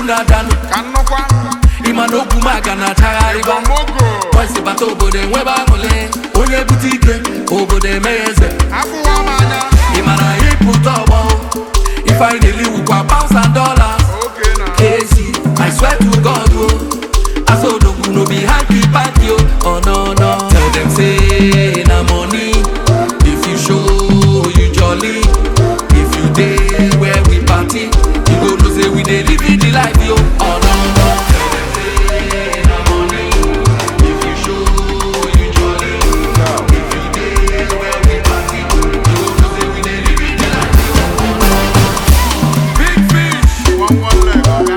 na-adanụ ka nnukwu ịma na okwu maga na-achagharịba mogo Boys bata obodo enwebe aṅụle onye bute ike obodo emeghe eze abụwa m anya ị mara ịpụta ọgbọ ife anyị na-eli wukwa pounds and dollars oge na Easy, I swear to God, oh. I saw no good, no be hanky panky, oh. Oh no no. Tell them say na money. If you show you jolly, if you day where we party, you go know say we dey live in the life, yo. Oh no no. Tell them say na money. If you show you jolly, if you day where we party, you go know say we dey live in the life, yo. Big fish. one one leg ọga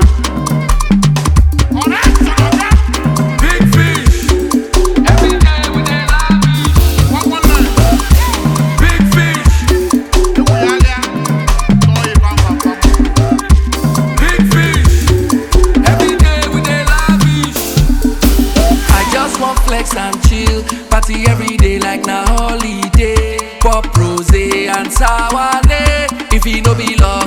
ọ̀rẹ́ ọ̀gá Big fish, every day we dey lavish. one one leg Big fish, ewu ya lịa tọọ ịba mba big fish, every day we dey lavish. I just want flex and chill, party every day like na holiday. Pop rose and sour If e no be love.